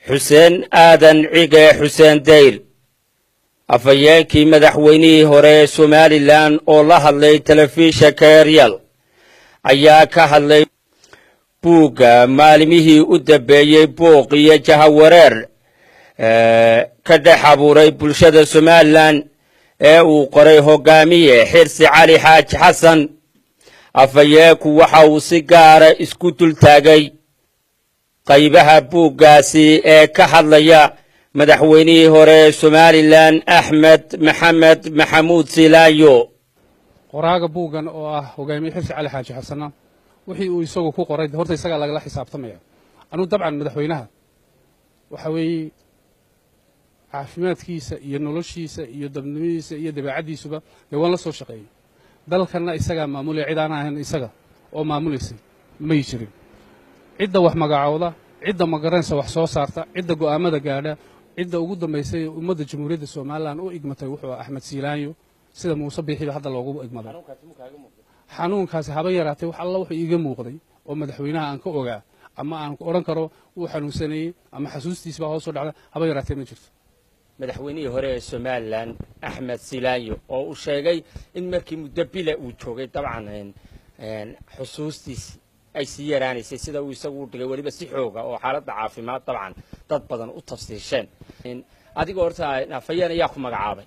xuseen aadan cige xuseen dayr afhayeenkii madaxweynihii hore ee somalilan oo la hadlay telefishinka eryal ayaa ka hadlay buugga maalimihii u dambeeyey buuq iyo jahawareer ka dhex abuuray bulshada somalilan ee uu qoray hogaamiye xirsi cali xaaji xasan afhayeenku waxa uu si gaara isku dultaagay qaybaha buuggaasi ee ka hadlaya madaxweynihii hore ee somalilan axmed maxamed maxamuud silaayo qoraaga buuggan oo ah hogaamiye xirsi cali xaaji xasana wixii uu isagu ku qoray horta isagaa lagala xisaabtamaya anugu dabcan madaxweynaha waxa weeye caafimaadkiisa iyo noloshiisa iyo dabnimadiisa iyo dabeecaddiisuba dee waan la soo shaqeeyey dalkanna isagaa maamulaya cid aan ahayn isaga oo maamulaysay may jirin cidda wax magacoowda cidda magaranaysa wax soo saarta cidda go'aamada gaadha cidda ugu dambaysay ummadda jamhuuriyadda somalilan u igmatay wuxuu axmed siilaanyo sida muuse biixiba hadda loogu igmaday xanuunkaasi haba yaraatee wax alla wuxuu iiga muuqday oo madaxweynaha aan ka ogaa ama aan odhan karo wuu xanuunsaneeyey ama xasuustiisbaa hoos soo dhacda haba yaraatee ma jirto madaxweynihii hore ee somalilan axmed silaayo oo uu sheegay in markii muddo bila uu joogay dabcan xusuustiisi ay sii yaraanaysay sida uu isagu u dhigay weliba si xooga oo xaaladda caafimaad dabcan dad badan u tafsiisheen adigoo horta afhayeen ayaa ku magacaabay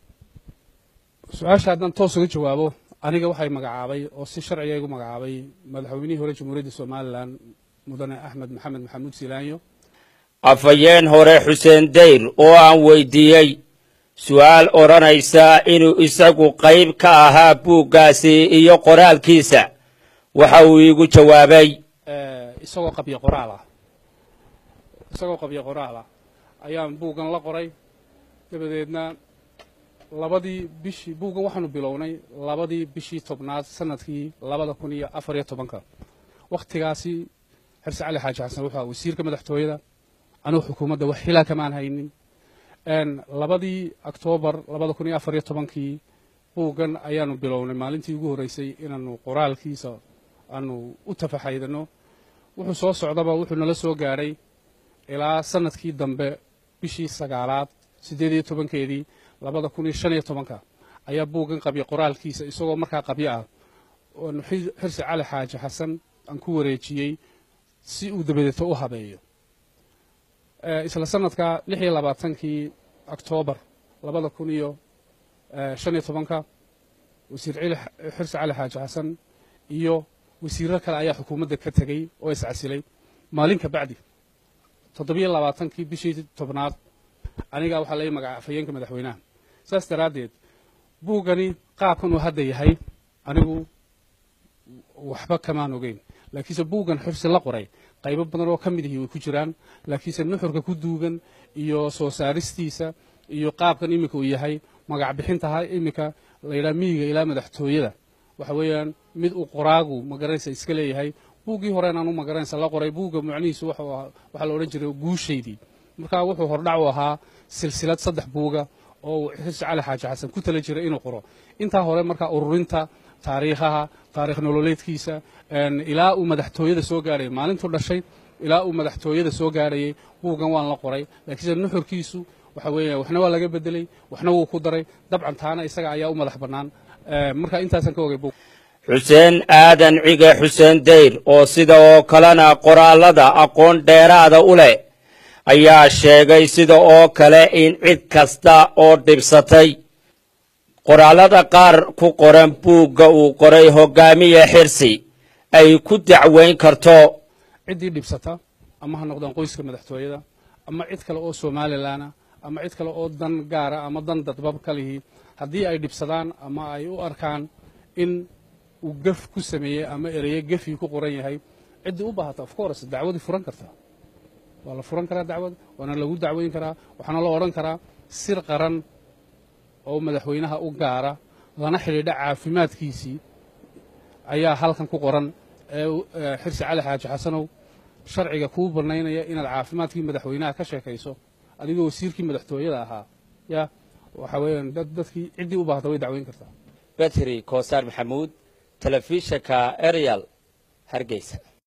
su-aasha haddaan toos uga jawaabo aniga waxay magacaabay oo si sharciga igu magacaabay madaxweynihii hore jamhuuriyadda somalilan mudane axmed maxamed maxamuud silaanyo afhayeen hore xuseen dayr oo aan weydiiyey su-aal odhanaysa inuu isagu qayb ka ahaa buuggaasi iyo qoraalkiisa waxa uu iigu jawaabay isagoo qabyo qoraal ah isagoo qabyo qoraal ah ayaan buuggan la qoray dabadeedna labadii bishii buuggan waxaanu bilownay labadii bishii tobnaad sanadkii labada kun iyo afar iyo tobanka wakhtigaasi xirse cali xaaji xasan wuxuu aha wasiirka madaxtooyada anugu xukuumadda wax xilaa kamaan haynin labadii oktoobar labada kun iyo afar iyo tobankii buuggan ayaanu bilownay maalintii ugu horreysay inaanu qoraalkiisa aanu u tafaxaydano wuxuu soo socdaba wuxuu nala soo gaadhay ilaa sanadkii dambe bishii sagaalaad siddeed iyo tobankeedii labada kun iyo shan iyo tobanka ayaa buuggan qabya qoraalkiisa isagoo markaa qabyo ah oanu xirsi cali xaaji xasan aan ku wareejiyey si uu dabadeeto u habeeyo isla sanadka lix iyo labaatankii oktoobar labada kun iyo shan iyo tobanka wasiir xirsi cali xaaji xasan iyo wasiirro kale ayaa xukuumadda ka tegey oo iscasilay maalin ka bacdi toddobiyo labaatankii bishii tobnaad anigaa waxaa lai magaca afhayeenka madaxweynaha saas daraaddeed buuggani qaabkan uu hadda yahay anigu waxba kamaan ogeyn laakiinse buuggan xirsi la qoray qaybo badan oo ka mid ihi way ku jiraan laakiinse nuxurka ku duugan iyo soo saaristiisa iyo qaabkan iminka uu yahay magac bixintaha iminka layidhaha miyiga ilaa madaxtooyada waxa weeyaan mid uu qoraagu magaranaysa iska leeyahay buuggii horeen aanu magaranaysa la qoray buugga macnihiisu waxaa la odhan jiray guushaydii markaa wuxuu hordhac u ahaa silsilad saddex buuga oo uu xirsi cali xaaji xasan ku tala jiray inuu qoro intaa hore markaa ururinta taariikhaha taarikh nololeedkiisa ilaa uu madaxtooyada soo gaarhayay maalintuu dhashay ilaa uu madaxtooyada soo gaarhayay buuggan waan la qoray laakiinse nuxurkiisu waxa weeya waxna waa laga bedelay waxna wuu ku daray dabcan taana isaga ayaa u madax bannaan marka intaasaan ka ogay buug xuseen aadan cige xuseen dayr oo sida oo kalena qoraallada aqoon dheeraada u leh ayaa sheegay sida oo kale in cid kasta oo dhibsatay qoraallada qaar ku qoran buugga uu qoray hogaamiye xirsi ay ku dacweyn karto ciddii dhibsata ama ha noqdaan qoyska madaxtooyada ama cid kale oo somalilanah ama cid kale oo dan gaara ama dan dadbab ka lihi haddii ay dhibsadaan ama ay u arkaan in uu gef ku sameeyey ama ereye gefii ku qoran yahay ciddii u baahata of course dacwadii furan kartaa waa la furan karaa dacwad waana lagu dacweyn karaa waxaana la odhan karaa sir qaran oo madaxweynaha u gaara lana xidhiidha caafimaadkiisii ayaa halkan ku qoran ee xirsi cali xaaji xasanow sharciga kuu bannaynaya inaad caafimaadkii madaxweynaha ka sheekayso adigoo wasiirkii madaxtooyada ahaa ya waxa weeyaan dad dadkii ciddii u baahda way dacweyn kartaa betri koosaar maxamuud telefishinka eryal hargeysa